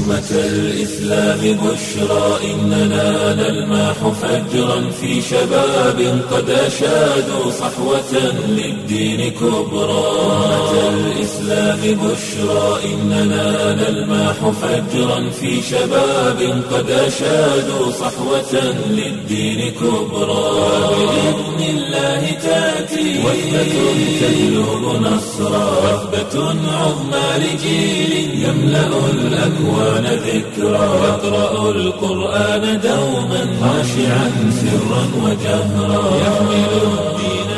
أمة الإسلام بشرى إننا نلمح فجرا في شباب قد أشادوا صحوة للدين كبرى أمة الإسلام بشرى إننا نلمح فجرا في شباب قد أشادوا صحوة للدين كبرى بإذن الله تأتي وثبة تجلب نصرا وثبة عظمى لجيل يملأ الأكوان ذكرا يقرأ القرآن دوما خاشعا سرا وجهرا يحمل الدين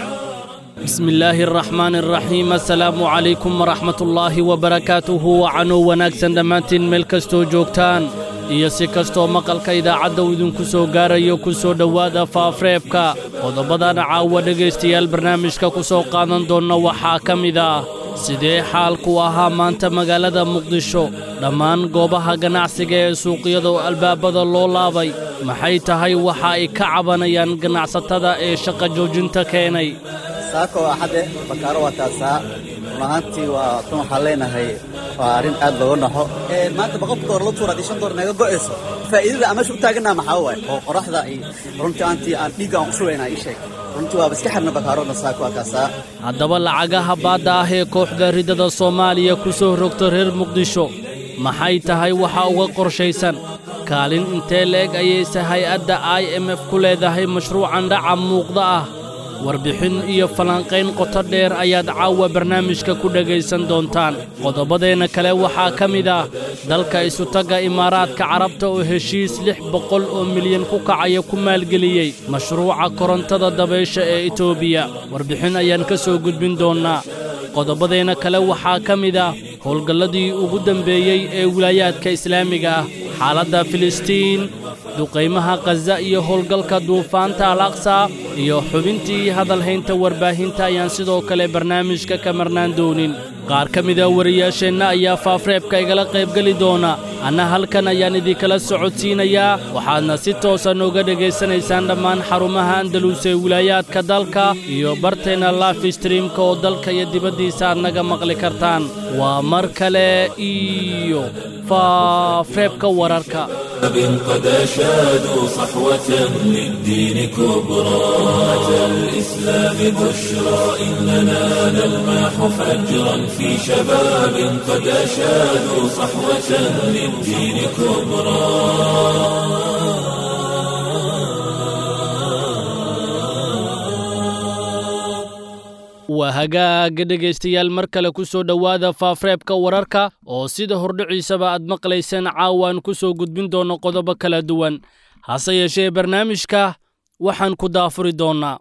شعارا بسم illaahi araxmaan araxiim assalaamu calaykum waraxmat ullaahi wabarakaatuhu wacanuu wanaagsan dhammaantiin meel kastoo joogtaan iyo si kastoo maqalka idaacadda uu idinku soo gaarayo ku soo dhowaada faafreebka qodobadana caawa dhegaystayaal barnaamijka ku soo qaadan doonna waxaa ka mid ah sidee xaalku ahaa maanta magaalada muqdisho dhammaan goobaha ganacsiga ee suuqyada oo albaabada loo laabay maxay tahay waxa ay ka cabanayaan ganacsatada ee shaqa joojinta keenay saako waa xadde bakaaro waa taasaa run ahaantii waa tan waxaan leenahay waa arrin aad looga naxo maanta boqolka door la tuura haddii shan door naga go'ayso faa'iidada aan meesha u taagannaha maxaa waay oo qoraxda iyo runtii aantii aan dhiigga aan u shubaynaa ii sheeg runtii waaba iska xirna bakaaroodna saako waa kaasaa haddaba lacagaha baadda ah ee kooxda riddada soomaaliya ku soo rogta reer muqdisho maxay tahay waxa uga qorshaysan kaalin intee le'eg ayayse hay-adda i m f ku leedahay mashruucan dhaca muuqda ah warbixin iyo falanqayn qoto dheer ayaad caawa barnaamijka ku dhegaysan doontaan qodobadeenna kale waxaa ka mid ah dalka isutagga imaaraadka carabta oo heshiis lix boqol oo milyan ku kacaya ku maalgeliyey mashruuca korontada dabaysha ee etoobiya warbixin ayaan ka soo gudbin doonnaa qodobadeenna kale waxaa ka mid ah howlgalladii ugu dambeeyey ee wilaayaadka islaamiga ah xaaladda filistiin duqaymaha khaza iyo howlgalka duufaanta al aqsa iyo xubintii hadalhaynta warbaahinta ayaan sidoo kale barnaamijka ka marnaan doonin qaar ka mida wariyaasheenna ayaa faafreebka igala qaybgeli doona anna halkan ayaan idinkala socodsiinayaa waxaadna si toosa nooga dhegaysanaysaan dhammaan xarumaha andalus ee wilaayaadka dalka iyo barteenna life streamka oo dalka iyo dibaddiisa aad naga maqli kartaan waa mar kale iyo faafreebka wararka قد أشادوا صحوة للدين كبرى أمة الإسلام بشرى إننا نلمح فجرا في شباب قد أشادوا صحوة للدين كبرى waa hagaaga dhegaystayaal mar kale ku soo dhowaada faafreebka wararka oo sida hordhiciisaba aad maqlayseen caawaan ku soo gudbin doonno qodobo kala duwan hase yeeshee barnaamijka waxaan ku daafuri doonnaa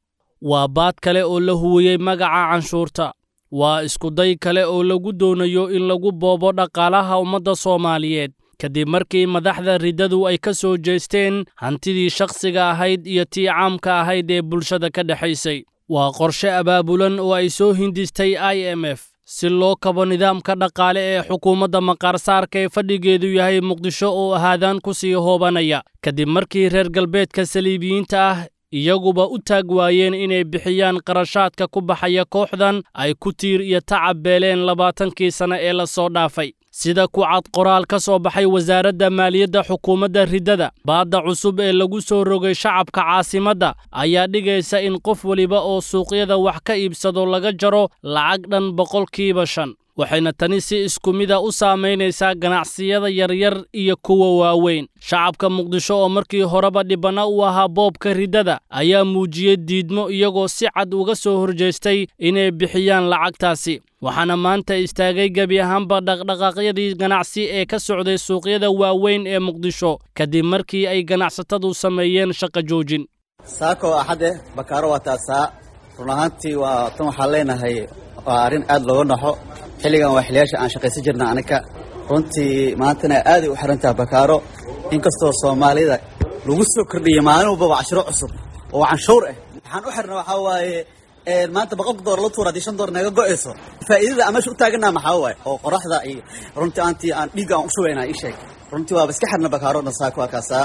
waa baad kale oo la huwiyey magaca canshuurta waa iskuday kale oo lagu doonayo in lagu boobo dhaqaalaha ummadda soomaaliyeed kadib markii madaxda riddadu ay ka soo jeesteen hantidii shakhsiga ahayd iyo tii caamka ahayd ee bulshada ka dhexaysay waa qorshe abaabulan oo ay soo hindistay i m f si loo kabo nidaamka dhaqaale ee xukuumadda maqaarsaarka ee fadhigeedu yahay muqdisho oo ahaadaan ku sii hoobanaya kadib markii reer galbeedka saliibiyiinta ah iyaguba u taag waayeen inay bixiyaan qarashaadka ku baxaya kooxdan ay ku tiir iyo tacab beeleen labaatankii sanne ee la soo dhaafay sida ku cad qoraal ka soo baxay wasaaradda maaliyadda xukuumadda riddada baadda cusub ee lagu soo rogay shacabka caasimadda ayaa dhigaysa in qof weliba oo suuqyada wax ka iibsado laga jaro lacag dhan boqolkiiba shan waxayna tani si isku mida u saamaynaysaa ganacsiyada yaryar iyo kuwa waaweyn shacabka muqdisho oo markii horeba dhibbanna u ahaa boobka riddada ayaa muujiyey diidmo iyagoo si cad uga soo horjeestay inay bixiyaan lacagtaasi waxaana maanta istaagay gebi ahaanba dhaqdhaqaaqyadii ganacsi ee ka socday suuqyada waaweyn ee muqdisho kadib markii ay ganacsatadu sameeyeen shaqo joojin saako waa xadde bakaaro waa taasaa run ahaantii waa tan waxaan leenahay waa arrin aad looga naxo xilligan waa xiliyaasha aan shaqaysan jirna aniga runtii maantana aaday u xiran tahay bakaaro inkastoo soomaalida lagu soo kordhiyey maalin walbaba cashiro cusub oo canshuur ah waxaan u xirna waxaa waaye maanta boqolka door la tuura haddii shan door naga go'ayso faa'iidada aan meesha u taagannaha maxaa waaye oo qoraxda iyo runtii aantii aan dhiigga aan u shubaynaa ii sheeg runtii waaba iska xirna bakaaro dhan saaka waa kaasaa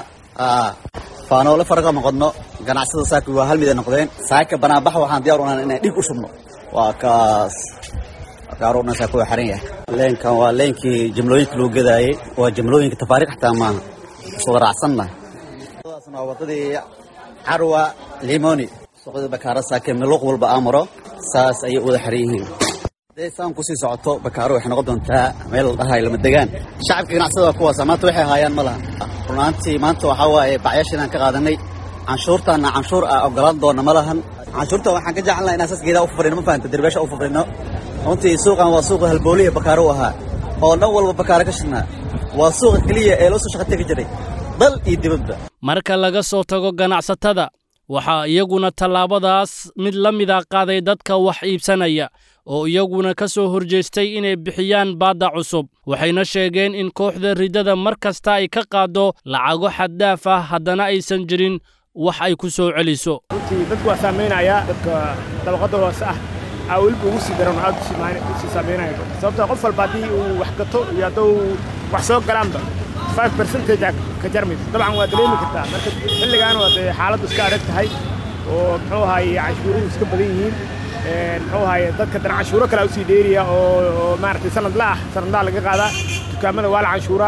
faanoole faraga noqodno ganacsada saaka waa hal mid ay noqdeen saaka banaanbax waxaan diyaar unaan inaan dhiig u shubno waa kaas bakaaro dhan saaka waa xiran yahay leenkan waa leenkii jimlooyinka lagu gadaayey waa jimlooyinka tafaariiq xataa maaha iswada raacsannahay wadadaasna waa wadadii carwa limoni suuqyada bakaaro saake miluuq walba aamaro saas ayay u wada xiran yihiin hadday saan kusii socoto bakaaro waxay noqon doontaa meel la dhahayo lama degaan shacabka ganacsada waa kuwaasa maanta waxay haayaan ma laha run ahaantii maanta waxaa waaye bacyaashiinaan ka qaadanay canshuurtaana canshuur ah ogolaan doona ma lahan canshuurta waxaan ka jecelnaha inaan saas geedaa u fafrino ma fahanta derbeesha u fafrino runtii suuqan waa suuqa halbooliya bakaaro u ahaa oo dhan walba bakaaro ka shidnaa waa suuqa keliya ee loo soo shaqa tegi jiray dal iyo dibadba marka laga soo tago ganacsatada waxaa iyaguna tallaabadaas mid la mida qaaday dadka wax iibsanaya oo iyaguna ka soo horjeestay inay bixiyaan baadda cusub waxayna sheegeen in kooxda riddada mar kasta ay ka qaaddo lacago xaddaaf ah haddana aysan jirin wax ay ku soo celiso runtii dadku waa saamaynaya dadka dabaqadda hoose ah aa weliba ugu sii daran aad usii saamaynaya sababtoo qof walba haddii uu wax gato iyo hadduu wax soo galaanba five percentage ka jarmayso dabcan waa dareemi kartaa marka xilligaan waa dee xaaladdu iska adag tahay oo muxuu ahaaye canshuuruhu iska badan yihiin muxuu ahaaye dadka dan canshuuro kale usii dheeriya oo maaragtay sanadla ah sanadlaa laga qaadaa dukaamada waa la canshuuraa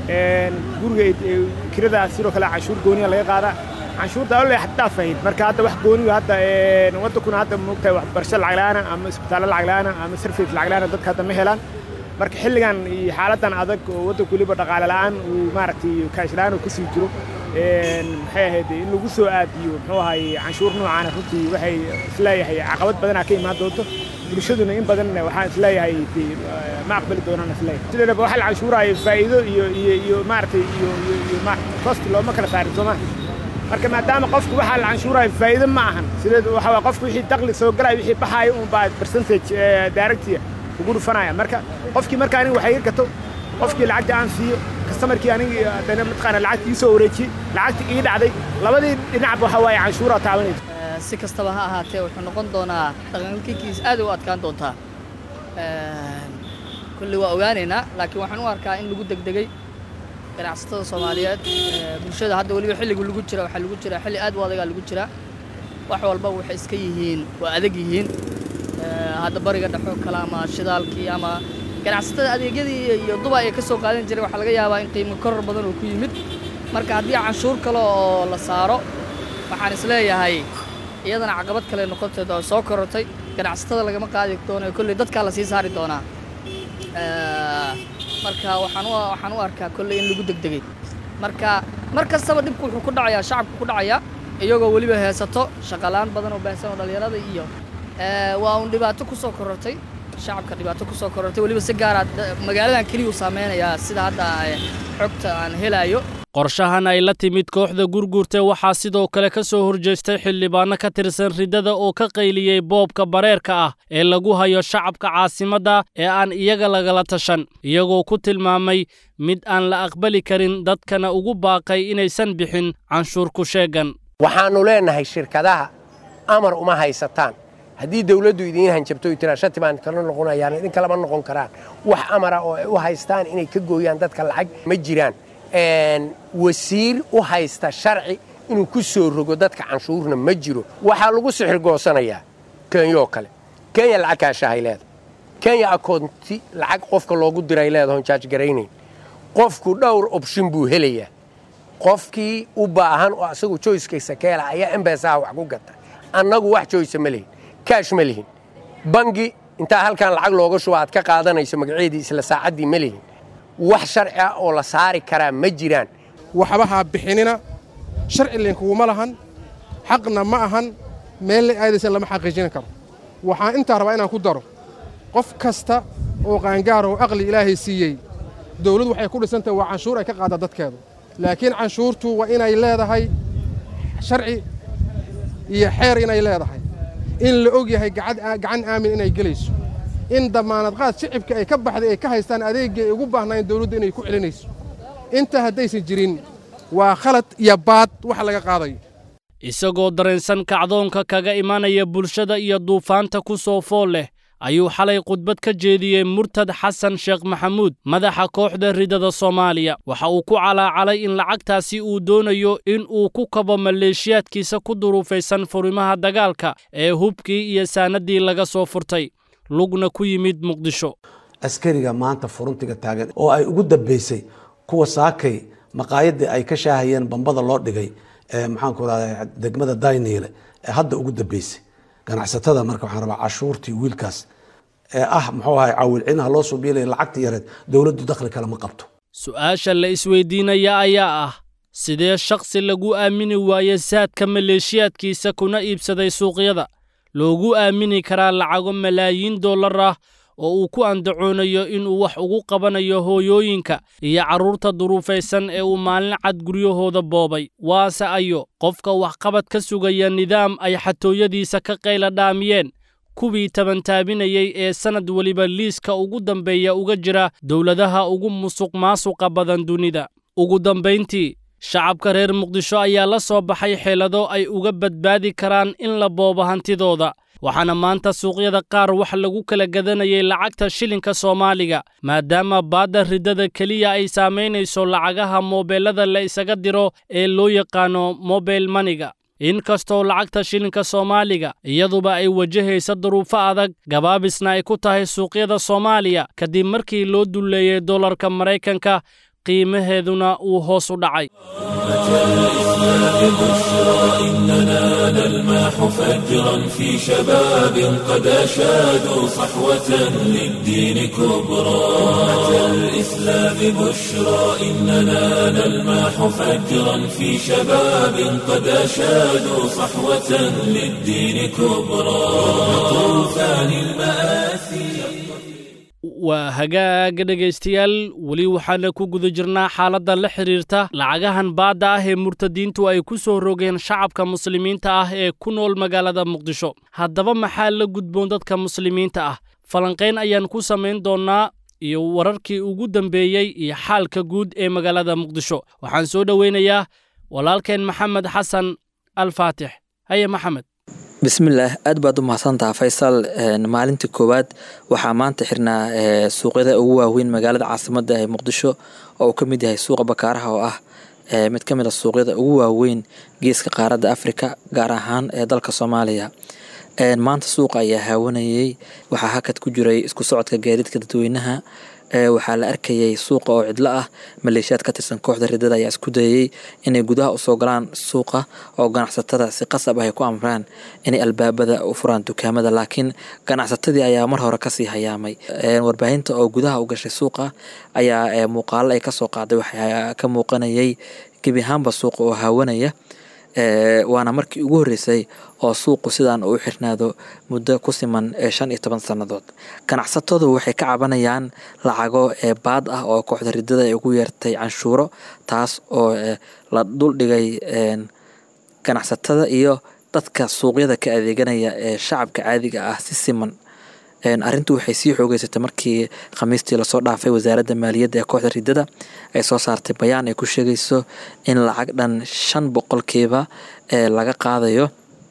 guriga kirada sidoo kale canshuur gooniya laga qaadaa canshuurta alle xaddaaf ahayd marka hadda wax gooniga hadda waddankuna hadda moogtahay waxbarasho lacag la'aana ama isbitaallo lacag la'aana ama sarfis lacag la'aana dadka hadda ma helaan marka xilligan iyo xaaladdan adag oo waddanku weliba dhaqaale la'aan uu maaragtay kaash la'aan uu kusii jiro maxay ahayd in lagu soo aadiyo muxuu ahaye canshuur noocaana runtii waxay isleeyahay caqabad badanaa ka imaan doonto bulshaduna in badan waxaan isleeyahay ma aqbali doonaan isleeyahay sideedaba waxa la canshuuraayo faa'iido iyo iyo iyo maaragtay iyo iyo iyo cost looma kala saarin soo maha marka maadaama qofku waxaa la canshuuraayo faa'iido ma ahan sideed waxa waa qofku wixii dakhli soo galaya wixii baxaayo un baa percentage daaragtiya ugu dhufanaya marka qofkii marka aniga waxay iga gato qofkii lacagta aan siiyo kastamarkii aniga dana mataqaana lacagta ii soo wareejiyey lacagta ii dhacday labadii dhinacba waxa waaye canshuuraa taabanaysa si kastaba ha ahaatee wuxuu noqon doonaa dhaqankikiis aad u adkaan doontaa kulli waa ogaanaynaa laakiin waxaan u arkaa in lagu degdegay ganacsatada soomaaliyeed bulshada hadda weliba xilligu lagu jira waxaa lagu jira xilli aad u adagaa lagu jira wax walba waxay iska yihiin waa adag yihiin hadda bariga dhexoo kale ama shidaalkii ama ganacsatada adeegyadii iyo duba ay ka soo qaadan jiray waxaa laga yaabaa in qiimo koror badan oo ku yimid marka haddii canshuur kale oo la saaro waxaan isleeyahay iyadana caqabad kale noqonteed oo soo korortay ganacsatada lagama qaadi doono kolley dadkaa la sii saari doonaa marka waxaan waxaan u arkaa kolley in lagu degdegay marka mar kastaba dhibku wuxuu ku dhacayaa shacabku ku dhacayaa iyagoo weliba heesato shaqalaan badan oo baahsan oo dhallinyarada iyo waa uun dhibaato ku soo korortay shacabka dhibaato ku soo korortay weliba si gaara magaaladan keliya uu saameynayaa sida hadda xogta aan helayo qorshahan ay la timid kooxda gurgurta waxaa sidoo kale ka soo horjeestay xildhibaanno ka tirsan riddada oo ka qayliyey boobka bareerka ah ee lagu hayo shacabka caasimadda ee aan iyaga lagala tashan iyagoo ku tilmaamay mid aan la aqbali karin dadkana ugu baaqay inaysan bixin canshuur ku sheegan waxaannu leennahay shirkadaha amar uma haysataan haddii dawladdu idiin hanjabto y tiraa shati baan kala noqonayaan idin kalama noqon karaan wax amara oo ay u haystaan inay ka gooyaan dadka lacag ma jiraan wasiir u haysta sharci inuu ku soo rogo dadka canshuurna ma jiro waxaa lagu sixir goosanayaa kenyoo kale kenya lacag kaashahay leedahay kenya akoonti lacag qofka loogu diray leedahoon jaajgaraynayn qofku dhowr obshin buu helayaa qofkii u baahan oo asagu joyskaysa ka hela ayaa embesaha wax ku gata annagu wax joysa ma lihin kaash ma lihin bangi intaa halkan lacag looga shuba aad ka qaadanayso magaceedii isla saacaddii ma lihin wax sharci ah oo la saari karaa ma jiraan waxba ha bixinina sharci linkuguma lahan xaqna ma ahan meel la aadaysan lama xaqiijin karo waxaan intaa rabaa inaan ku daro qof kasta oo qaangaar oo aqli ilaahay siiyey dawladdu waxay ku dhisantahay waa canshuur ay ka qaaddaa dadkeedu laakiin canshuurtu waa inay leedahay sharci iyo xeer inay leedahay in la og yahay gacan aamin inay gelayso in damaanad qaad shicibka ay ka baxday ay ka haystaan adeeggii ay ugu baahnayn dawladdu inay ku celinayso intaa haddaysan jirin waa khalad iyo baad wax laga qaadayo isagoo dareensan kacdoonka kaga imanaya bulshada iyo duufaanta ku soo fool leh ayuu xalay khudbad ka jeediyey murtad xasan sheekh maxamuud madaxa kooxda riddada soomaaliya waxa uu ku calaacalay in lacagtaasi uu doonayo in uu ku kabo maleeshiyaadkiisa ku duruufaysan furimaha dagaalka ee hubkii iyo saanaddii laga soo furtay lugna ku yimid muqdisho askariga maanta furuntiga taagan oo ay ugu dambeysay kuwa saakay maqaayadii ay ka shaahayeen bambada loo dhigay maxaanku rahda degmada dayniile ee hadda ugu dambeysay ganacsatada marka waxaan rabaa cashuurtii wiilkaas ee ah muxuu ahay caawilcinaha loo soo biilaya lacagta yareed dowladdu dakhli kale ma qabto su-aasha la isweydiinaya ayaa ah sidee shakhsi lagu aamini waaye saadka maleeshiyaadkiisa kuna iibsaday suuqyada loogu aamini karaa lacago malaayiin dollar ah oo uu ku andacoonayo inuu wax ugu qabanayo hooyooyinka iyo carruurta duruufaysan ee uu maalin cad guryahooda boobay waase ayo qofka waxqabad ka sugaya nidaam ay xatooyadiisa ka qayla dhaamiyeen kuwii tabantaabinayey ee sannad weliba liiska ugu dambeeya uga jira dowladaha ugu musuq maasuqa badan dunida ugu dambayntii shacabka reer muqdisho ayaa la soo baxay xeelado ay uga badbaadi karaan in la boobo hantidooda waxaana maanta suuqyada qaar wax lagu kala gadanayay lacagta shilinka soomaaliga maadaama baadda riddada keliya ay saamaynayso lacagaha moobeellada la isaga diro ee loo yaqaano mobile maniga inkastoo lacagta shilinka soomaaliga iyaduba ay wajahaysa duruufo adag gabaabisna ay ku tahay suuqyada soomaaliya kadib markii loo dulleeyey dollarka maraykanka qiimaheeduna uu hoos u dhacay إننا نلمح فجرا في شباب قد أشادوا صحوة للدين كبرى أتى الإسلام بشرى إننا نلمح فجرا في شباب قد أشادوا صحوة للدين كبرى طوفان المآسي waa hagaaga dhegaystayaal weli waxaana ku guda jirnaa xaaladda la xidhiirta lacagahan baadda ah ee murtadiintu ay ku soo rogeen shacabka muslimiinta ah ee ku nool magaalada muqdisho haddaba maxaa la gudboon dadka muslimiinta ah falanqayn ayaan ku samayn doonnaa iyo wararkii ugu dambeeyey iyo xaalka guud ee magaalada muqdisho waxaan soo dhoweynayaa walaalkeen maxamed xasan alfaatix haye maxamed bismillaah aad baad u mahadsantaha faysal maalintii koowaad waxaa maanta xirnaa suuqyada ugu waaweyn magaalada caasimada ee muqdisho oo uu ka mid yahay suuqa bakaaraha oo ah mid ka mid a suuqyada ugu waaweyn geeska qaaradda afrika gaar ahaan ee dalka soomaaliya maanta suuqa ayaa haawanayay waxaa hakad ku jiray isku socodka gaadiidka dadweynaha waxaa la arkayay suuqa oo cidlo ah maleeshiyaad ka tirsan kooxda riddada ayaa isku dayay inay gudaha usoo galaan suuqa oo ganacsatada si qasab ah ay ku amraan inay albaabada u furaan dukaamada laakiin ganacsatadii ayaa mar hore kasii hayaamay warbaahinta oo gudaha u gashay suuqa ayaa muuqaalo ay kasoo qaaday waxaa ka muuqanayay gebi ahaanba suuqa oo haawanaya waana markii ugu horreysay oo suuqu sidaan uu xirnaado muddo ku siman shan iyo toban sannadood ganacsatadu waxay ka cabanayaan lacago baad ah oo kooxda riddada ay ugu yeertay canshuuro taas oo la duldhigay ganacsatada iyo dadka suuqyada ka adeeganaya ee shacabka caadiga ah si siman arrintu waxay sii xoogeysatay markii khamiistii lasoo dhaafay wasaaradda maaliyadda ee kooxda riddada ay soo saartay bayaan ay ku sheegayso in lacag dhan shan boqolkiiba laga qaadayo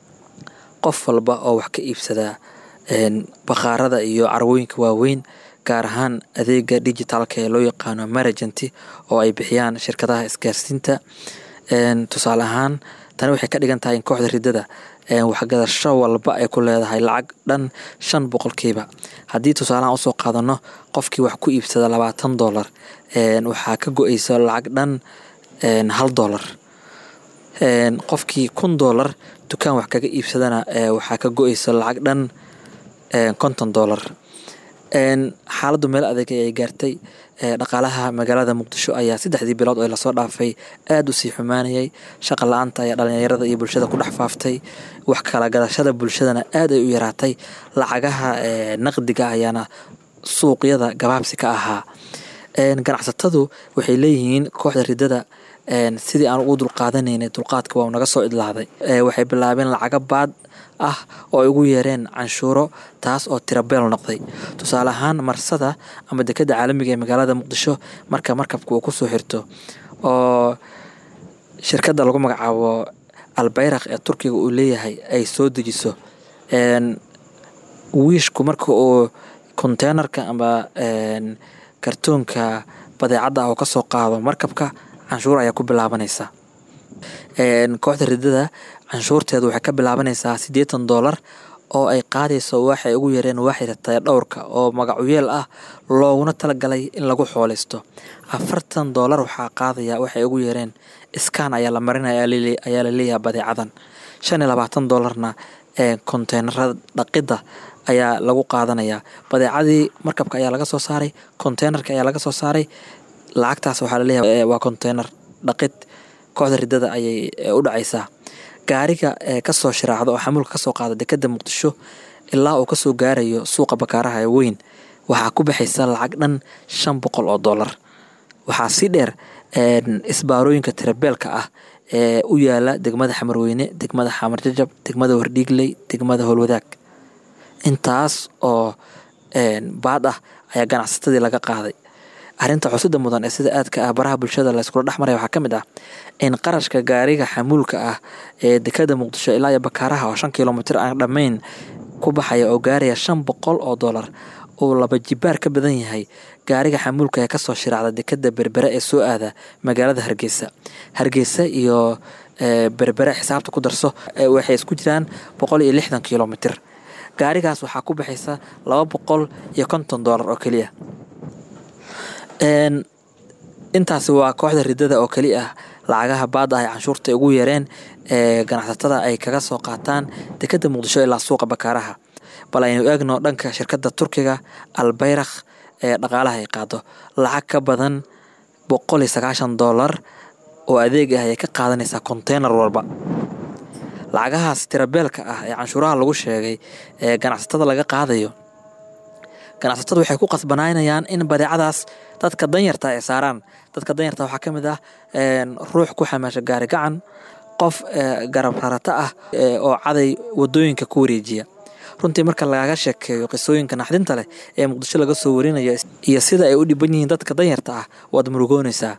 qof walba oo wax ka iibsadaa bakhaarada iyo carwooyinka waaweyn gaar ahaan adeega dijitaalka ee loo yaqaano maragenty oo ay bixiyaan shirkadaha isgaarsiinta tusaale ahaan tani waxay ka dhigan tahay in kooxda riddada waxgadasho walba ay ku leedahay lacag dhan shan boqolkiiba haddii tusaalahaan usoo qaadano qofkii wax ku iibsada labaatan dolar waxaa ka go-eysa lacag dhan hal dolar qofkii kun dolar dukaan wax kaga iibsadana waxaa ka go-eysa lacag dhan konton dolar xaaladdu meel adeeg ayay gaartay dhaqaalaha magaalada muqdisho ayaa saddexdii bilood oo lasoo dhaafay aada u sii xumaanayay shaqa la-aanta ayaa dhalinyarada iyo bulshada ku dhex faaftay wax kala gadashada bulshadana aad ay u yaraatay lacagaha naqdiga ayaana suuqyada gabaabsi ka ahaa ganacsatadu waxay leeyihiin kooxda riddada sidii aan ugu dulqaadanaynay dulqaadka waa naga soo idlaaday waxay bilaabeen lacago baad ah oo ay ugu yeereen canshuuro taas oo tirabeel noqday tusaale ahaan marsada ama dekadda caalamiga ee magaalada muqdisho marka markabka uu kusoo xirto oo shirkadda lagu magacaabo albayrak ee turkiga uu leeyahay ay soo dejiso wiishku marka uu konteynerka ama kartoonka badeecadda ah oo kasoo qaado markabka canshuur ayaa ku bilaabanaysa kooxda riddada canshuurteedu waxay ka bilaabanaysaa siddeetan doolar oo ay qaadayso waxay ugu yareen waaxida taya dhowrka oo magacuyeel ah looguna talagalay in lagu xooleysto afartan doolar waxaa qaadaya waxay ugu yareen iskaan ayaa la marinaya ayaa la leeyahay badeecadan shan iyo labaatan doolarna ee konteenarada dhaqidda ayaa lagu qaadanayaa badeecadii markabka ayaa laga soo saaray konteenarka ayaa laga soo saaray lacagtaas waxaa laleeyahay waa konteenar dhaqid kooxda ridada ayay u dhacaysaa gaariga ee kasoo shiraacda oo xamuulka kasoo qaada dekeda muqdisho ilaa uu kasoo gaarayo suuqa bakaaraha ee weyn waxaa ku baxaysa lacag dhan shan boqol oo doolar waxaa sii dheer isbaarooyinka tirabeelka ah ee u yaala degmada xamarweyne degmada xamarjajab degmada wardhiigley degmada howlwadaag intaas oo baad ah ayaa ganacsatadii laga qaaday arrinta xusida mudan ee sida aadka ah baraha bulshada layskula dhex maraya waxaa ka mid ah in qarashka gaariga xamuulka ah ee dekada muqdisho ilaa iyo bakaaraha oo shan kilomitir aan dhammayn ku baxaya oo gaaraya shan boqol oo doolar uu laba jibaar ka badan yahay gaariga xamuulka ee kasoo shiraacda dekada berbere ee soo aada magaalada hargeysa hargeysa iyo berbere xisaabta ku darso waxay isku jiraan boqol iyo lixdan kilomitir gaarigaas waxaa ku baxaysa laba boqol iyo konton doolar oo keliya intaasi waa kooxda ridada oo keli ah lacagaha baada ah ee canshuurta ugu yareen ee ganacsatada ay kaga soo qaataan dekeda muqdisho ilaa suuqa bakaaraha bal aynu eegno dhanka shirkadda turkiga albayrakh ee dhaqaalaha ay qaado lacag ka badan boqol iyo sagaashan doolar oo adeeg ah ayay ka qaadanaysaa konteynar walba lacagahaas tirabeelka ah ee canshuuraha lagu sheegay ee ganacsatada laga qaadayo ganacsatada waxay ku qasbanaynayaan in badeecadaas dadka danyarta ay saaraan dadka danyarta waxaa ka mid ah ruux ku xamaasha gaari gacan qof garab rarata ah oo caday wadooyinka ku wareejiya runtii marka lagaga sheekeeyo qisooyinka naxdinta leh ee muqdisho laga soo warinayo iyo sida ay u dhiban yihiin dadka danyarta ah waad murugoonaysaa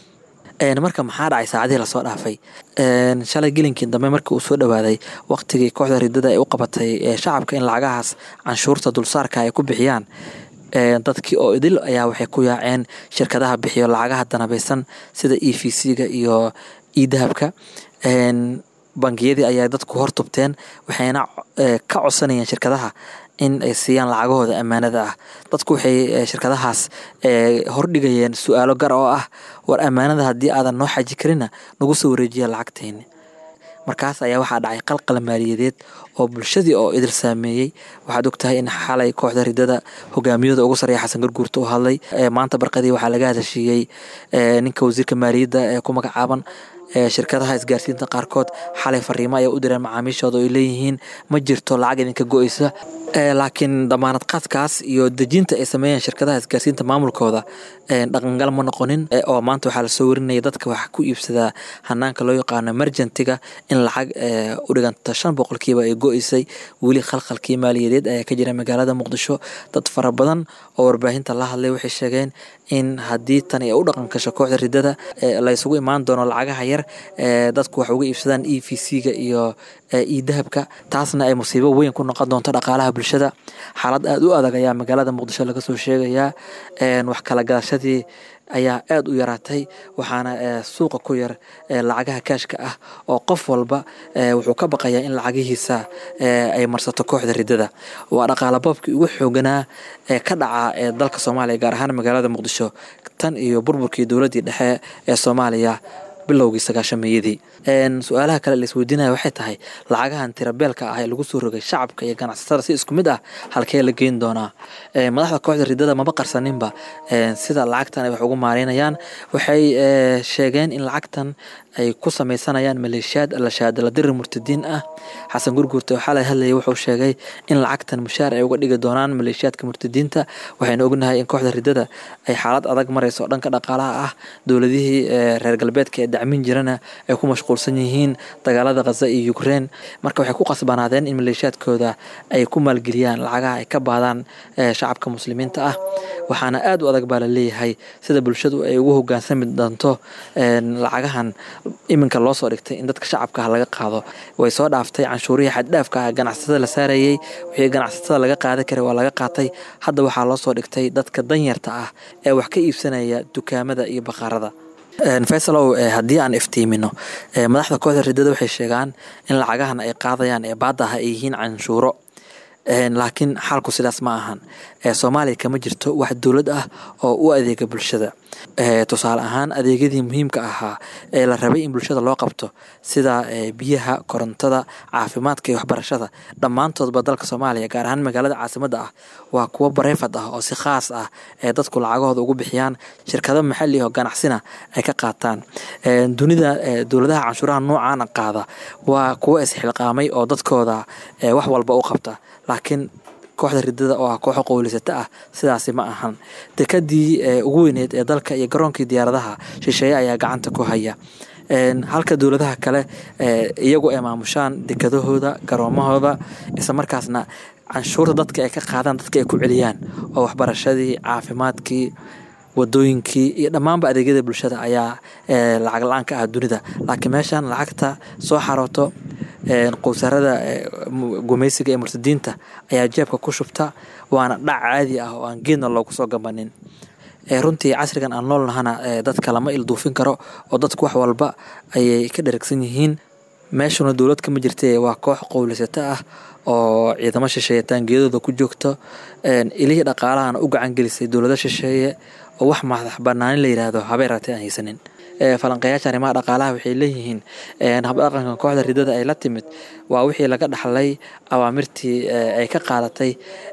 marka maxaa dhacay saacadihii lasoo dhaafay shalay gelinkii dambe markii uu soo dhawaaday waqtigii kooxda ridada ay u qabatay shacabka in lacagahaas canshuurta dulsaarka ay ku bixiyaan dadkii oo idil ayaa waxay ku yaaceen shirkadaha bixiyo lacagaha danabaysan sida e v c-ga iyo edahabka bangiyadii ayaa dadku hortubteen waxayna ka codsanayeen shirkadaha in ay siiyaan lacagahooda ammaanada ah dadku waxay shirkadahaas hordhigayeen su-aalo gar oo ah war ammaanada haddii aadan noo xaji karina nagu soo wareejiya lacagteyni markaas ayaa waxaa dhacay qalqal maaliyadeed oo bulshadii oo idil saameeyey waxaad ogtahay in xalay kooxda ridada hogaamiyada ugu sarreeya xasan garguurta u hadlay maanta barqadii waxaa laga hadashiiyey ninka wasiirka maaliyadda ee ku magacaaban shirkadaha isgaarsiinta qaarkood xalay fariimo ayaa u direen macaamiishooda oo ay leeyihiin ma jirto lacag idinka go-eysa laakiin damaanad qaadkaas iyo dejinta ay sameeyeen shirkadaha isgaarsiinta maamulkooda dhaqangal ma noqonin oo maanta waxaa lasoo warinaya dadka wax ku iibsadaa hanaanka loo yaqaano emergentiga in lacag u dhiganta shan boqolkiiba ay go-eysay weli khalkhalkii maaliyadeed ayaa ka jira magaalada muqdisho dad fara badan oo warbaahinta la hadlay waxay sheegeen in haddii tan ay u dhaqan gasho kooxda ridada laysugu imaan doono lacagaha yar dadku wax uga iibsadaan e v c-ga iyo e dahabka taasna ay musiibo weyn ku noqon doonto dhaqaalaha bulshada xaalad aada u adag ayaa magaalada muqdisho laga soo sheegayaa wax kala gadashadii ayaa aada u yaraatay waxaana suuqa ku yar lacagaha kaashka ah oo qof walba wuxuu ka baqayaa in lacagihiisa ay marsato kooxda ridada waa dhaqaala boobkii ugu xooganaa ee ka dhaca dalka soomaaliya gaar ahaan magaalada muqdisho tan iyo burburkii dowladdii dhexe ee soomaaliya bilowgii sagaashameeyadii su-aalaha kale laisweydiinaya waxay tahay lacagahan tirabeelka ah ee lagu soo rogay shacabka iyo ganacsatada si isku mid ah halkee la geyn doonaa madaxda kooxda ridada maba qarsaninba sida lacagtan ay wax ugu maareynayaan waxay sheegeen in lacagtan ay ku sameysanayaan maleeshiyaad alashaadaladiri murtadiin ah xasan gurguurta waxaa la hadlayay wuxuu sheegay in lacagtan mushaar ay uga dhigi doonaan maleeshiyaadka murtadiinta waxaynu ognahay in kooxda ridada ay xaalad adag mareyso oo dhanka dhaqaalaha ah dowladihii reer galbeedka ee dacmin jirana ay ku mashquulsan yihiin dagaalada khaza iyo ukrein marka waxay ku qasbanaadeen in maleeshiyaadkooda ay ku maalgeliyaan lacagaha ay ka baadaan shacabka muslimiinta ah waxaana aada u adag baa la leeyahay sida bulshadu ay ugu hogaansami doonto lacagahan iminka loo soo dhigtay in dadka shacabka ah laga qaado way soo dhaaftay canshuurihii xaddhaafka ah ganacsatada la saarayey wixii ganacsatada laga qaadan karay waa laga qaatay hadda waxaa loo soo dhigtay dadka danyarta ah ee wax ka iibsanaya dukaamada iyo baqaarada faysalow haddii aan iftiimino madaxda kooxda ridada waxay sheegaan in lacagahan ay qaadayaan ee baada ah ay yihiin canshuuro laakiin xaalku sidaas ma ahan soomaaliya kama jirto wax dowlad ah oo u adeega bulshada tusaale ahaan adeegyadii muhiimka ahaa ee la rabay in bulshada loo qabto sida biyaha korontada caafimaadka iyo waxbarashada dhammaantoodba dalka soomaaliya gaar ahaan magaalada caasimadda ah waa kuwo bareefad ah oo si khaas ah ee dadku lacagahooda ugu bixiyaan shirkado maxali oo ganacsina ay ka qaataan dunida dowladaha canshuuraha noocaana qaada waa kuwo isxilqaamay oo dadkooda wax walba u qabta laakiin kooxda ridada oo ah kooxo qowlisata ah sidaasi ma ahan dekadii ugu weyneed ee dalka iyo garoonkii diyaaradaha shisheeye ayaa gacanta ku haya halka dowladaha kale iyagu ay maamushaan dekadahooda garoomahooda isla markaasna canshuurta dadka ay ka qaadaan dadka ay ku celiyaan oo waxbarashadii caafimaadkii wadooyinkii iyo dhammaanba adeegyada bulshada ayaa lacag la-aan ka ah dunida laakiin meeshan lacagta soo xarooto qowsarada gumaysiga ee murtadiinta ayaa jeebka ku shubta waana dhac caadi ah oo aan geedna loogu soo gabanin runtii casrigan aan nool nahana dadka lama ilduufin karo oo dadku wax walba ayay ka dheragsan yihiin meeshuna dowlad kama jirta waa koox qowlisato ah oo ciidamo shisheeye taangiyadooda ku joogto ilihii dhaqaalahana u gacan gelisay dowlado shisheeye oo wax madax banaanin la yidhaahdo habay ratay aan haysanin falanqeyaasha arrimaha dhaqaalaha waxay leeyihiin habdhaqanka kooxda ridada ay la timid waa wixii laga dhaxlay awaamirtii ay ka qaadatay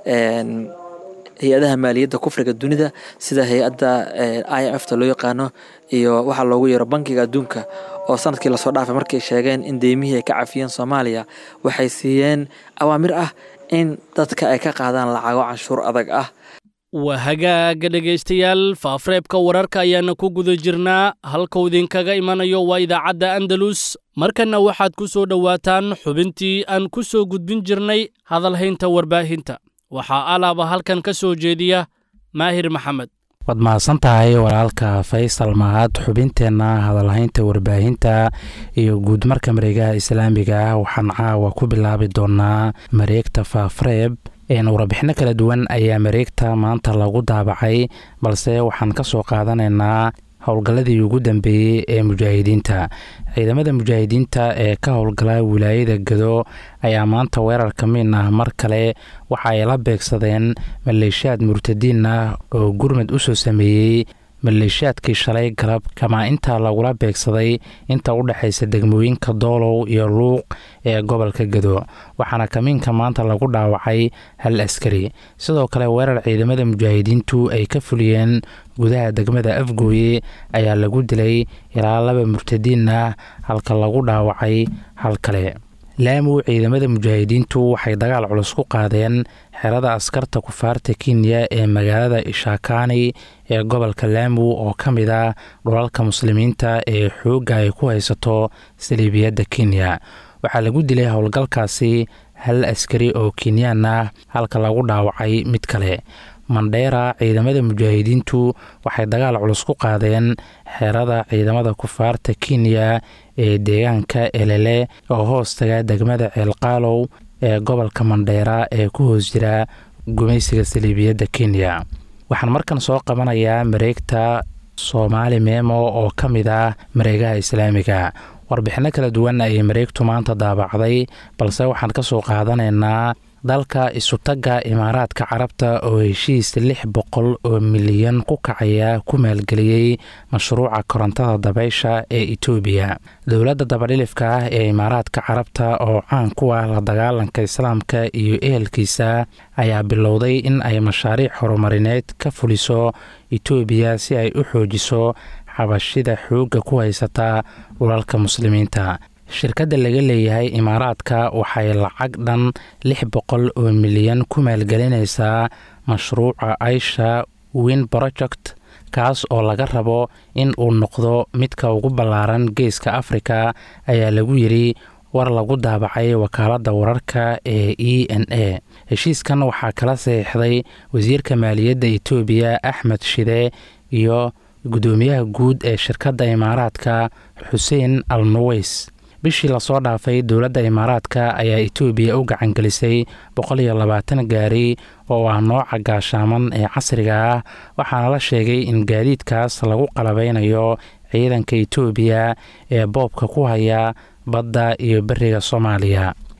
hay-adaha maaliyadda kufriga dunida sida hay-adda i m f ta loo yaqaano iyo waxaa loogu yeero bankiga adduunka oo sanadkii lasoo dhaafay markay sheegeen in deymihii ay ka cafiyeen soomaaliya waxay siiyeen awaamir ah in dadka ay ka qaadaan lacago canshuur adag ah waa hagaaga dhegaystayaal faafreebka wararka ayaana ku guda jirnaa halkuu idinkaga imanayo waa idaacadda andalus markanna waxaad ku soo dhowaataan xubintii aan ku soo gudbin jirnay hadalhaynta warbaahinta waxaa alaaba halkan ka soo jeediya maahir maxamed waad mahadsan tahay walaalka faysal mahad xubinteenna hadalhaynta warbaahinta iyo guudmarka mareegaha islaamiga ah waxaan caawa ku bilaabi doonaa mareegta faafreeb warbixino kala duwan ayaa mareegta maanta lagu daabacay balse waxaan ka soo qaadanaynaa howlgalladii ugu dambeeyey ee mujaahidiinta ciidamada mujaahidiinta ee ka howlgala wilaayada gado ayaa maanta weerar ka miin ah mar kale waxa ay la beegsadeen maleeshiyaad murtadiin ah oo gurmad u soo sameeyey maleeshiyaadkii shalay galab kamaa intaa lagula beegsaday inta u dhexaysa degmooyinka doolow iyo luuq ee gobolka gado waxaana kamiinka maanta lagu dhaawacay hal askari sidoo kale weerar ciidamada mujaahidiintu ay ka fuliyeen gudaha degmada afgooye ayaa lagu dilay ilaa laba murtadiin ah halka lagu dhaawacay hal kale laamu ciidamada mujaahidiintu waxay dagaal culus ku qaadeen xerada askarta kufaarta kenya ee magaalada ishakani ee gobolka laamu oo ka mid ah dhulalka muslimiinta ee xoogga ay ku haysato saliibiyadda kenya waxaa lagu dilay howlgalkaasi hal askari oo kenyaan ah halka lagu dhaawacay mid kale mandheera ciidamada mujaahidiintu waxay dagaal culus ku qaadeen xerada ciidamada kufaarta kenya ee deegaanka elele oo hoostaga degmada ceelqaalow ee gobolka mandheera ee ku hoos jira gumaysiga saliibiyadda kenya waxaan markan soo qabanayaa mareegta soomaali meemo oo ka mid ah mareegaha islaamiga warbixino kala duwan ayay mareegtu maanta daabacday balse waxaan ka soo qaadanaynaa dalka isutagga imaaraadka carabta oo heshiis lix boqol oo milyan ku kacaya ku maalgeliyey mashruuca korontada dabaysha ee etoobiya dowladda dabadhilifka ah ee imaaraadka carabta oo caan ku ah la dagaalanka islaamka iyo ehelkiisa ayaa bilowday in ay mashaariic horumarineed ka fuliso etoobiya si ay u xoojiso xabashida xoogga ku haysata dhulalka muslimiinta shirkadda laga leeyahay imaaraadka waxay lacag dhan lix boqol oo milyan ku maalgelinaysaa mashruuca aisha win project kaas oo laga rabo in uu noqdo midka ugu ballaaran geeska afrika ayaa lagu yidhi war lagu daabacay wakaaladda wararka ee e n a heshiiskan waxaa kala saxiixday wasiirka maaliyadda etoobiya axmed shide iyo guddoomiyaha guud ee shirkadda imaaraadka xuseen al nuweys bishii lasoo dhaafay dowladda imaaraadka ayaa etoobiya u gacangelisay boqol iyo labaatan gaari oo ah nooca gaashaaman ee casriga ah waxaana la sheegay in gaadiidkaas lagu qalabeynayo ciidanka etoobiya ee boobka ku haya badda iyo beriga soomaaliya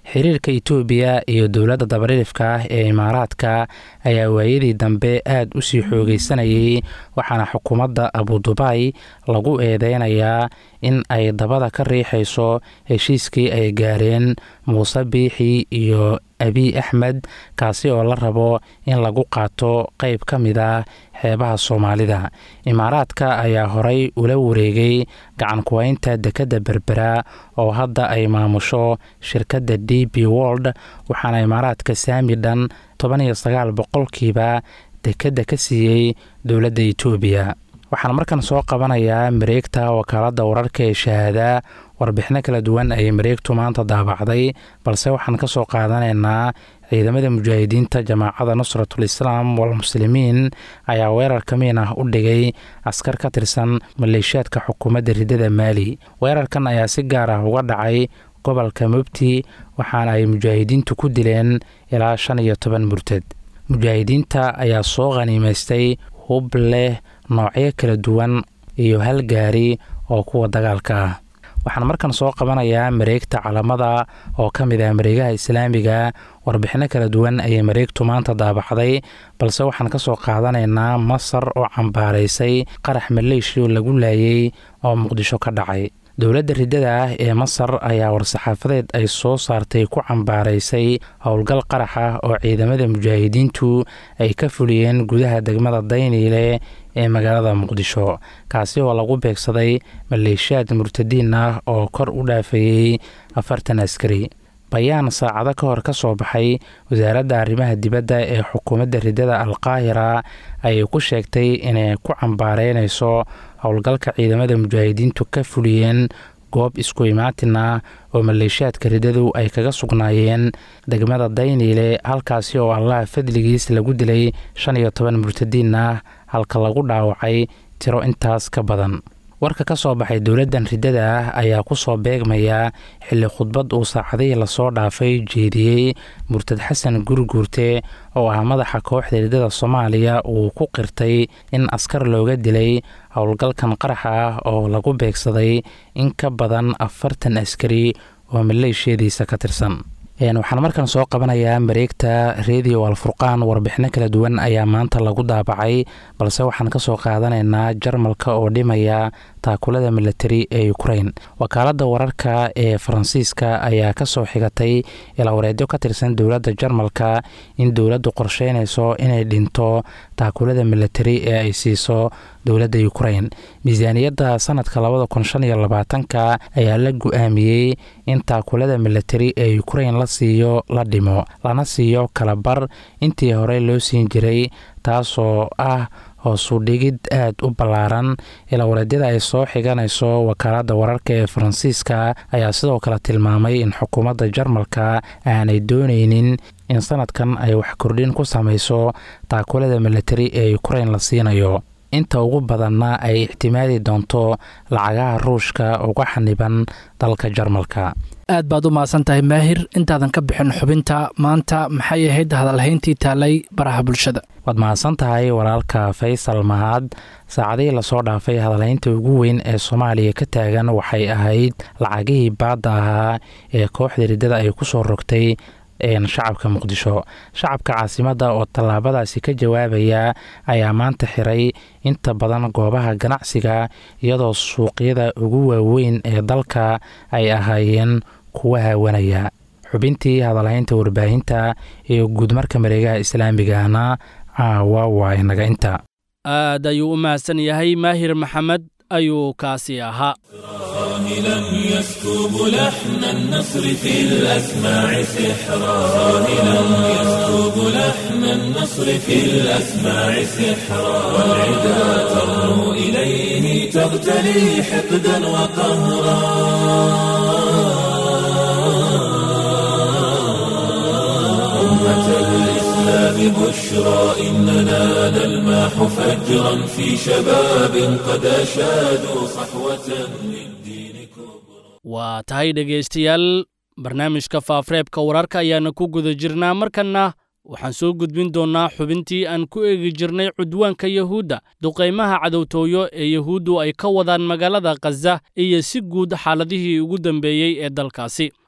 xiriirka itoobiya iyo dowladda dabarilifka ah ee imaaraadka ayaa waayadii dambe aad u sii xoogeysanayay waxaana xukuumadda abudubaay lagu eedeynayaa in ay dabada ka riixayso heshiiskii ay gaareen muuse biixi iyo abiy axmed kaasi oo la rabo in lagu qaato qeyb ka mid ah xeebaha soomaalida imaaraadka ayaa horay ula wareegay gacan kuweynta dekedda berbera oo hadda ay maamusho shirkadda d b wold waxaana imaaraadka saami dhan toban iyo sagaal boqolkiiba dekedda ka siiyey dowladda itoobiya waxaan markan soo qabanayaa mareegta wakaaladda wararka ee shahaada warbixino kala duwan ayay mareegtu maanta daabacday balse waxaan ka soo qaadanaynaa ciidamada mujaahidiinta jamaacada nusratul islaam walmuslimiin ayaa weerar kamiin ah u dhigay askar ka tirsan maleeshiyaadka xukuumadda riddada maali weerarkan ayaa si gaar ah uga dhacay gobolka mubti waxaana ay mujaahidiintu ku dileen ilaa shan iyo toban murtad mujaahidiinta ayaa soo khaniimaystay hub leh noocyo kala duwan iyo hal gaari oo kuwa dagaalka ah waxaan markan soo qabanayaa mareegta calamada oo ka mid ah mareegaha islaamiga warbixino kala duwan ayay mareegtu maanta daabacday balse waxaan ka soo qaadanaynaa masar oo cambaaraysay qarax maleeshiya lagu laayay oo muqdisho ka dhacay dowladda riddada ah ee masar ayaa war-saxaafadeed ay soo saartay ku cambaaraysay howlgal qarax ah oo ciidamada mujaahidiintu ay ka fuliyeen gudaha degmada dayniile ee magaalada muqdisho kaasi oo lagu beegsaday maleeshiyaad murtadiin ah oo kor u dhaafayey afartan askari bayaan saacado ka hor ka soo baxay wasaaradda arrimaha dibadda ee xukuumadda riddada alqaahira ayay ku sheegtay inay ku cambaareynayso howlgalka ciidamada mujaahidiintu ka fuliyeen goob isku imaatin ah oo maleeshiyaadka riddadu ay kaga sugnaayeen degmada dayniile halkaasi oo allaha fadligiis lagu dilay shan iyo toban murtadiin ah halka lagu dhaawacay tiro intaas ka badan warka ka soo baxay dowladdan riddada ah ayaa ku soo beegmaya xilli khudbad uu saacadihii lasoo dhaafay jeediyey murtad xasan gurguurte oo ah madaxa kooxda riddada soomaaliya uu ku qirtay in askar looga dilay howlgalkan qaraxa ah oo lagu beegsaday in ka badan afartan askari oo maleeshiyadiisa ka tirsan waxaan markan soo qabanayaa mareegta redio alfurqaan warbixino kala duwan ayaa maanta lagu daabacay balse waxaan kasoo qaadanaynaa jarmalka oo dhimaya taakulada milatari ee ukrain wakaaladda wararka ee faransiiska ayaa kasoo xigatay ilaawareedyo ka tirsan dowladda jarmalka in dowladdu qorsheynayso inay dhinto taakulada milatari ee ay siiso dowladda ukrain miisaaniyadda sanadka labada kun shan iyo labaatanka ayaa la gu-aamiyey in taakulada milatari ee ukrain la siiyo la dhimo lana siiyo kalabar intii horey loo siin jiray taasoo ah hoosu dhigid aad u ballaaran ilaawareedyada ay soo xiganayso wakaaladda wararka ee faransiiska ayaa sidoo kale tilmaamay in xukuumadda jarmalka aanay dooneynin in sanadkan ay wax kordhin ku samayso taakulada milatari ee ukrain la siinayo inta ugu badanna ay ixtimaadi doonto lacagaha ruushka uga xaniban dalka jarmalka aad baad u mahadsan tahay maahir intaadan ka bixin xubinta maanta maxay ahayd hadalhayntii taalay baraha bulshada waad mahadsan tahay walaalka faysal mahad saacadihii lasoo dhaafay hadalhaynta ugu weyn ee soomaaliya ka taagan waxay ahayd lacagihii baadda ahaa ee kooxda riddada ay ku soo rogtay shacabka muqdisho shacabka caasimadda oo tallaabadaasi ka jawaabaya ayaa maanta xiray inta badan goobaha ganacsiga iyadoo suuqyada ugu waaweyn ee dalka ay ahaayeen kuwa haawanaya xubintii hadalhaynta warbaahinta iyo guudmarka mareegaha islaamigana caawa waa inaga inta aad ayuu u mahadsan yahay maahir maxamed ayuu kaasi ahaa راهلا يسكب لحن النصر في الأسماع سحرا راهلا يسكب لحن النصر في الأسماع سحرا والعدا ترنو إليه تغتلي حقدا وقهرا أمة الإسلام بشرى إننا نلماح فجرا في شباب قد أشادوا صحوة للدين كبرى waa tahay dhegaystayaal barnaamijka faafareebka wararka ayaana ku guda jirnaa markanna waxaan soo gudbin doonnaa xubintii aan ku eegi jirnay cudwaanka yahuudda duqaymaha cadowtooyo ee yahuuddu ay ka wadaan magaalada khaza iyo si guud xaaladihii ugu dambeeyey ee dalkaasi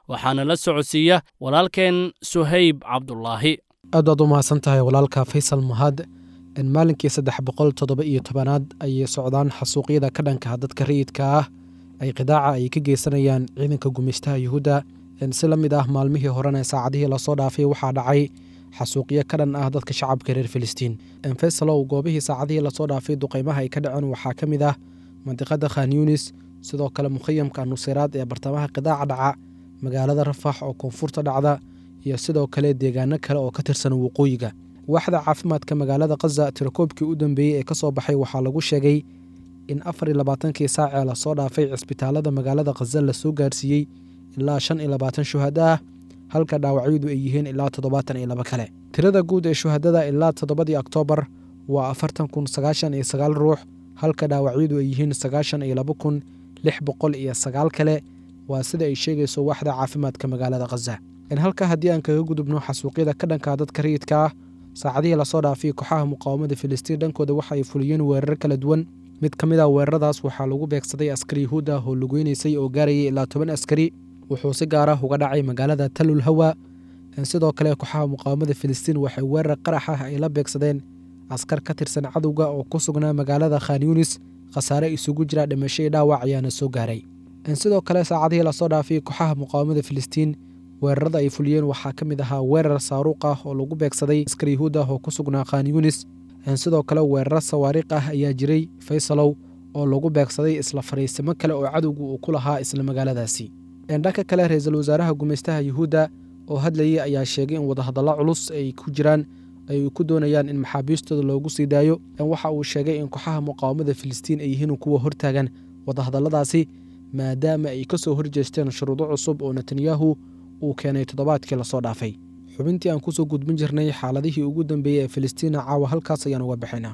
waxaana la socodsiiya walaalkeen suhayb cabdulaahi aad baad u mahadsan tahay walaalka faysal mahad maalinkii saddex boqol toddoba iyo tobanaad ayay socdaan xasuuqyada ka dhanka dadka rayidka ah ay qidaaca ay ka geysanayaan ciidanka gumaystaha yuhuudda si la mid ah maalmihii horena saacadihii lasoo dhaafay waxaa dhacay xasuuqyo ka dhan ah dadka shacabka reer filistiin faysalow goobihii saacadihii lasoo dhaafay duqaymaha ay ka dhaceen waxaa ka mid ah mandiqada khan yunis sidoo kale mukhayamka nuseyraad ee bartamaha qidaaca dhaca magaalada rafax oo koonfurta dhacda iyo sidoo kale deegaano kale oo ka tirsan waqooyiga waaxda caafimaadka magaalada khaza tirakoobkii u dambeeyey ee ka soo baxay waxaa lagu sheegay in afar iyo labaatankii saacee lasoo dhaafay cisbitaalada magaalada khaza lasoo gaarsiiyey ilaa shan iyo labaatan shuhada ah halka dhaawacyadu ay yihiin ilaa toddobaatan iyo laba kale tirada guud ee shuhadada ilaa toddobadii oktoobar waa afartan kun sagaashan iyo sagaal ruux halka dhaawacyadu ay yihiin sagaashan iyo laba kun lix boqol iyo sagaal kale waa sida ay sheegayso waaxda caafimaadka magaalada khaza halka haddii aan kaga gudubno xasuuqyada ka dhanka dadka rayidka ah saacadihii lasoo dhaafay kooxaha muqaawamada filistiin dhankooda waxa ay fuliyeen weerar kala duwan mid ka mid a weeraradaas waxaa lagu beegsaday askari yahuud ah oo lugeynaysay oo gaarayay ilaa toban askari wuxuu si gaar ah uga dhacay magaalada talul hawa sidoo kale kooxaha muqaawamada filistiin waxay weerar qarax ah ay la beegsadeen askar ka tirsan cadowga oo ku sugnaa magaalada khan yunis khasaare isugu jira dhimasho iyo dhaawac ayaana soo gaaray sidoo kale saacadihii lasoo dhaafay kooxaha muqaawamada filistiin weerarada ay fuliyeen waxaa ka mid ahaa weerar saaruuq ah oo lagu beegsaday askar yahuud ah oo ku sugnaa khan yunis sidoo kale weeraro sawaariikh ah ayaa jiray faysalow oo lagu beegsaday isla fariisimo kale oo cadowgu uu ku lahaa isla magaaladaasi dhanka kale ra-iisul wasaaraha gumaystaha yuhuudda oo hadlayay ayaa sheegay in wadahadallo culus ay ku jiraan ay ku doonayaan in maxaabiistooda loogu sii daayo waxa uu sheegay in kooxaha muqaawamada filistiin ay yihiin kuwa hortaagan wadahadalladaasi maadaama ay ka soo horjeesteen shuruudo cusub oo netanyahu uu keenay toddobaadkii lasoo dhaafay xubintii aan kusoo gudbin jirnay xaaladihii ugu dambeeyey ee filistiina caawa halkaas ayaan uga bixinaa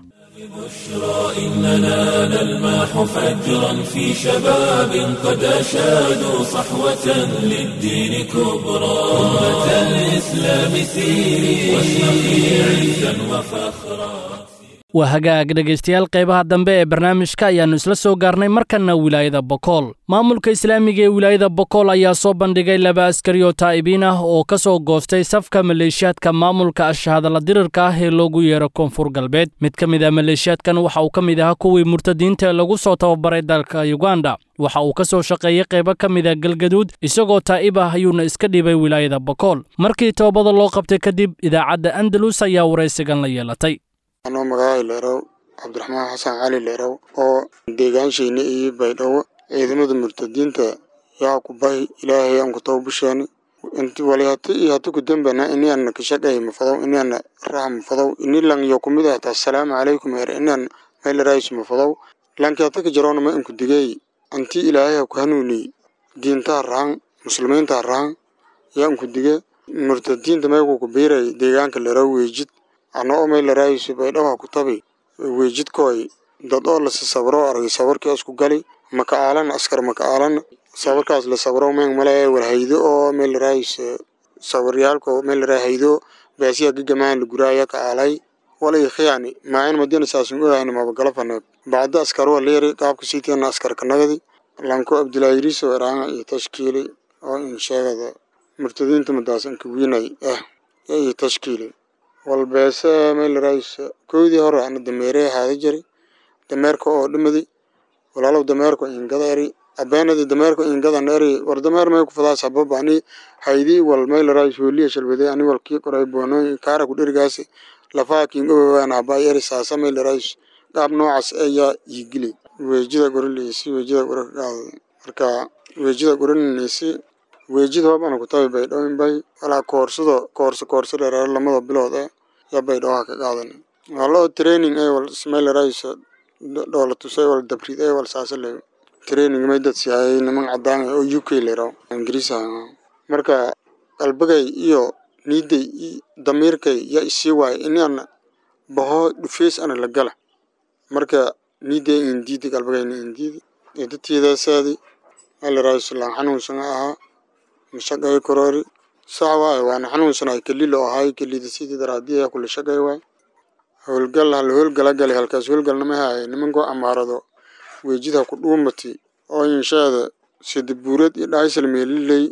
بشرى إننا نلمح فجرا في شباب قد أشادوا صحوة للدين كبرى أمة الإسلام سيري واشرقي عزا وفخرا waa hagaag dhegaystayaal qaybaha dambe ee barnaamijka ayaannu isla soo gaarnay markanna wilaayada bokool maamulka islaamiga ee wilaayada bokool ayaa soo bandhigay laba askari oo taa'ibiin ah oo ka soo goostay safka maleeshiyaadka maamulka ashahadala dirirka ah ee loogu yeero koonfur galbeed mid ka mid ah maleeshiyaadkan waxa uu ka mid ahaa kuwii murtadiinta ee lagu soo tababaray dalka yuganda waxa uu ka soo shaqeeyey qaybo ka mid a galgaduud isagoo taa'ib ah ayuuna iska dhibay wilaayada bokool markii toobada loo qabtay kadib idaacadda andalus ayaa waraysigan la yeelatay anoo magacay leerow cabdiraxmaan xasan cali leerow oo deegaanshiina iyo baydhabo ciidamada murtadiinta yaa ku bahi ilaahay aan ku tawbusheeni inti wali hati iyo hati ku dambana ini ana kashaqay mafadow ini ana raha mafadow ini lang yo kumid ahta assalaamu calaykum er ini ana meelaraayis mafadow lanki hati ka jaroona ma inku digay anti ilaahay ha ku hanuuni diintaha rahan muslimiinta rahan yaa inku dige murtadiinta meeku ku biiray deegaanka leerow weejid ana oo meelaraayis baydhabo ha ku tabi weejidkooy dad oo lasi sabro argay sabarkii isku gali maka aalan askar maka aalan sabarkaas la sabro meen male warhaydo oo meelaraayis sabaryaalko meelaraay haydo baasiya gagamaan la guraaya ka aalay walay khiyani maayan madina saasun ogaani mabagala faneed bacda askar waa leeri qaabka siitiana askar kanagadi lanko abdulaayiriso eraanga iyo tashkiili oo in sheegada murtadiinta madaas inka wiinay ah iyo tashkiili walbeese meelaraayis koydii hore ana dameere haada jari dameerka oo dhimadi walaalow dameerka ingada eri abeenadi dameerka ingadan eri war dameer may kufadaa sababa ani haydii wal meelaraayis hooliya shalbade ani wal kii qoray boonooy kaara ku dherigaasi lafaha kiingowaaan habay eri saasa meelaraayis qaab noocaas ayaa iigili weejida gorileysi weejida gora kaqaada marka weejida gorinaysi weejid hoob ana kutabi baydhowin bay walaa koorsado koorso koorso dheeraaro lamada bilood eh yaa baydhawaha ka qaadan waloo training ay wal smeelarays dhoola tusay wal dabrid ay wal saasa le training may dad siiyay niman cadaan oo UK leero ingiriisa marka qalbigay iyo niiday damiirkay yaa isii waay in aan baho dhufeys ana la gala marka niiday indiidi qalbigayna indiidi dadtiidaasaadi meelarays laan xanuunsan ahaa mashaqay korori sax waaye waana xanuunsanay kelilo ahay kelida sidii daraadiya kula shaqay waay howlgal hal howlgala galay halkaas howlgalnama haay nimankoo amaarado weejida ku dhuumati oo inshaada sida buurad iyo dhaysal meeliley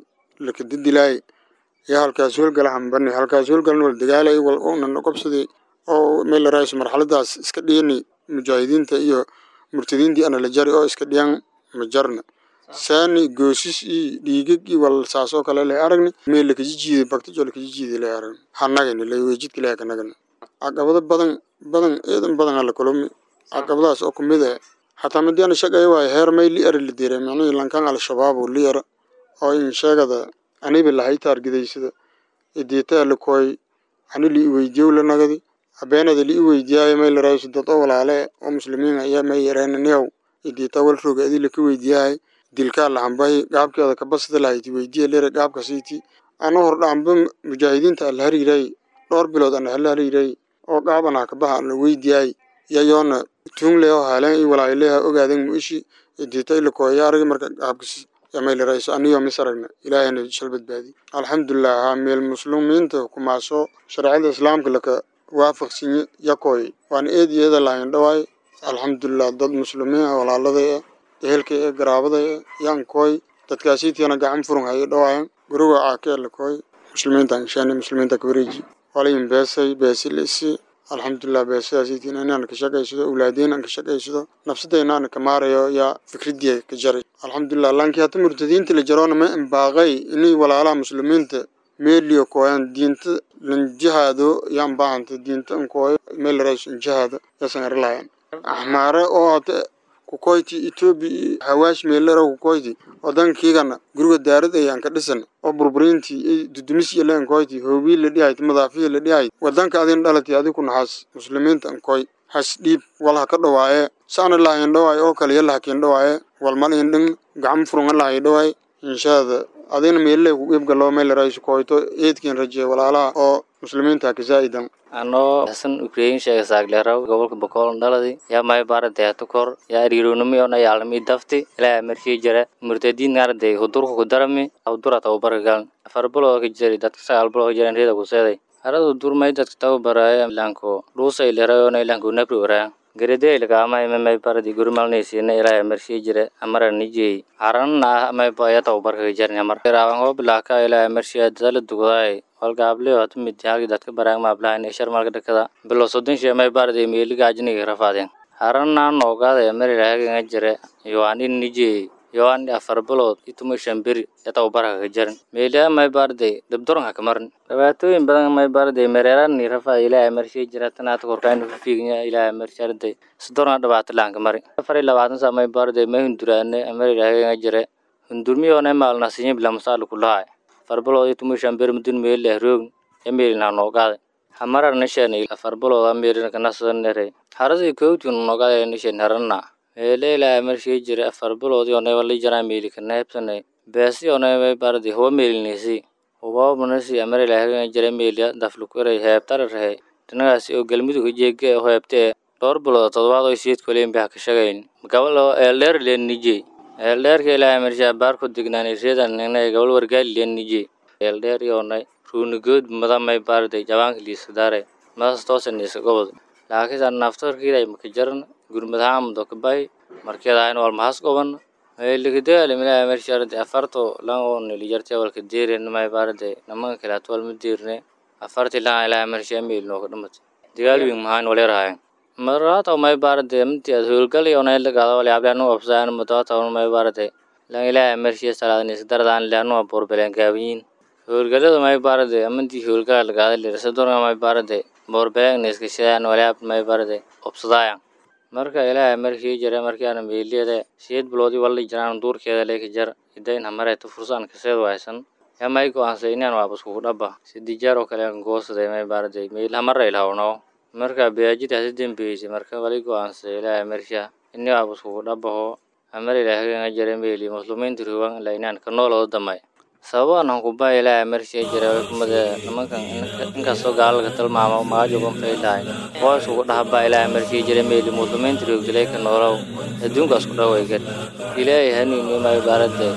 laka didilaay iyo halkaas howlgala hambani halkaas howlgalan wal dagaalay wal unan qobsaday oo meel raayis marxaladaas iska dhiyani mujaahidiinta iyo murtadiintii ana la jari oo iska dhiyan ma jarna saani goosis iyo dhiigag iyo wal saas oo kale lay aragni meel laka jijiiday baktijo laka jijiiday lay aragni hanagani lay weejidka lay kanagani caqabado badan badan eedan badan ala kulumi caqabadaas oo kumid ah hataa madii ana shaqeeya waayo heer may li ara la diray macnihii lankan al-shabaab oo li ara oo in sheegada aniba lahay taargidaysada idiitaa la kooy ani li iweydiyow la nagadi habeenada li iweydiyaayo may la raayso dad oo walaale oo muslimiin ayaa may yareenaniyow idiitaa wal roga adii laka weydiyahay dilkaa lahambahi gaabkeeda kabasada lahayti weydiya lera gaabka siiti ana hordhaanba mujaahidiinta ala hariiray dhowr bilood ana hala hariiray oo gaab anaa kabaha ana weydiyaay yayoona tuungleo haaleen iyo walaayileha ogaaden muishi idiita ilakooya aragi marka gaabkas yamayla rayso aniyo misaragna ilaahayna shal badbaadi alxamdulilah haa meel muslimiinta kumaaso shareecada islaamka laka waafaqsinye yakooy waana eed iyada lahayn dhawaay alxamdulilah dad muslimiin ah walaaladay ah ehelkay ee garaabaday ah yankooy dadkaasiitiana gacan furun hayo dhawaayan guriga caakee lakooy muslimiinta anshaani muslimiinta kawareeji walayin beesay beesilisi alxamdulilah beesadaasiitiin inaan ka shaqaysado awlaadeen aan ka shaqaysado nafsadayna aan ka maarayo yaa fikradii ka jaray alxamdulilah laakiin hata murtadiinta la jaroona ma imbaaqay inay walaalaha muslimiinta meeliyo kooyaan diinta lanjihaado yaan baahanta diinta nkooyo meel rays injihaado yaasan arilahayan axmaare oo hata kukoyti etoobiya iyo hawaash meelera kukoyti wadankiigana guriga daarad ayaan ka dhisan oo burburiintii iyo dudumisiya la enkoyti hoobii la dhihayd madaafiya la dhihayd wadanka adin dhalatay adi ku naxaas muslimiinta enkoy has dhiib wal ha ka dhawaaye saana lahayn dhawaaye oo kale yala hakiin dhawaaye wal mal in dhin gacan furunga lahay dhawaaye inshaada adina meelile ku qiibgaloo meel raysu koyto eedkiin rajeeye walaalaha oo muslimiinta ka zaa'idan anoo hasan ukrain sheega saagleeraw gobolka bokool dhaladi yaa may baarantay hatukor yaa ariironimi ona yaalami dafti ilaa markii jira murtadiin arday hudurka ku darami hudura tababarka galan afar biloo ka jiri dadka sagaal biloo ka jiran reeda ku seeday harada durmay dadka tababaraya ilanko dhuusa ilerayona ilanko nabri oraa garede ilagaama imamay baradi gurimalnaysiina ilaa markii jira amara nijey haranna amay baya tababarka ka jarin amar raawan hoo bilaaka ilaa markii dadala dugdaay holgaableo hata mid halki dadka baraag maablahan ee sharmalka dhakada bilo soddon shee may baarday meeliga ajniga rafaadeen haranna noogaada marilahaganga jire yoanin nijey yoan afar bilood ituma shan beri ee tababarka ka jarin meeliha may baarday dabdoranka ka marin dhibaatooyin badan may baarday mereerani rafa ilaa marshii jira tanaata korkaayna fiignya ilaa marsharday sidorna dhibaato laanka mari afar iyo labaatan saa may baarday may hunduraane marilahaganga jire hundurmiyoona maalnasinya bila masaala kulahay afar bilood ituma shan beri mudun meelileh roog ee meelina noogaada hamarar nishan afar bilood ameerina kanasanere harasi kowtin noogaada nishan haranna meelela marshii jira afar bilood yoonay li jaraa meeli kaneebsanay beesi yoonay may bardi huwa meelinaysi huba manasi amarilahagan jira meeliya daflukuray heebtara rahe dhinagaasi oo galmudug jeege oo heebtee dhowr bilood todobaad oo siid koleen baa ka shagayn gabal oo eeldheer leen nijey eeldheerka ilaa marshaa baarku dignaanay reedan ninay gabal wargaali leen nijey eeldheer yoonay ruunigood madamay baarday jabaanka liiskadaare madas toosan iska gobod laakiinse naftarkiiday maka jaran gurmadahaan mudokabay markeedahayn wal mahas goban likadaali milaa marsharade afarto lan oo nilijarte walka deeren may baarade namanka kalaat walma deerne afarti lan ilaa marshaa meel nooka dhamat dagaal wiin mahaan waleerahayan marata may baarade mti ad howlgal yoonay lagaada wali ablaanu absaan mudata may baarade lan ilaa marshaa salaadnis dardaan laanu borbeleen gaabiyin howlgalada may baarade amantii howlgala lagaada lirasadorga may baarade borbeleen niskashadaan walaab may baarade obsadaayan marka ilaahay markii jira markii aan meeliyada sideed biloodii wali jiraan duurkeeda leeka jar idayn hamareeta fursaan kaseed waysan yaa may go-aansay inaan waabas kugu dhaba sidii jeer oo kale aan goosaday may baaraday meel hamara ilhawno marka beajida hasi dembeysay marka wali go-aansay ilaahay marsha ini waabas kugu dhabaho hamar ilaahaganga jira meeli muslimiinta ruwan la inaan ka noolooda damay sababaan hankuba ilaahay marsha jira kumada nimankan inkastoo gaalalka tilmaamo magaajogon faylahay waa iskugu dhahaba ilaahay markii jira meeli muslimiinta roogdilay ka noolow adduunka isku dhawaygan ilaahay haniini may baarade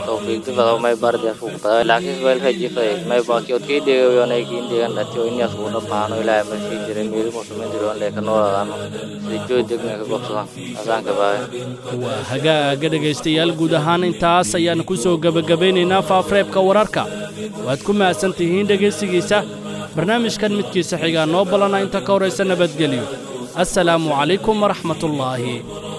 tawfiiqdi fadaw may bardi asku badaa laakiin weel rajifaday may baaki odkii dheegayo nay kiin dheegan dhatiyo inyaas uu dhabaano ilaahay markii jiray meelu muslimiin diroon leeka nooladaano sida joy degna ka gobsadan asaanka baahay waa hagaaga dhegaystayaal guud ahaan intaas ayaan ku soo gebagabaynaynaa faafreebka wararka waad ku mahadsan tihiin dhegaysigiisa barnaamijkan midkiisa xigaa noo ballana inta ka horaysa nabadgelyo assalaamu calaykum waraxmatullaahi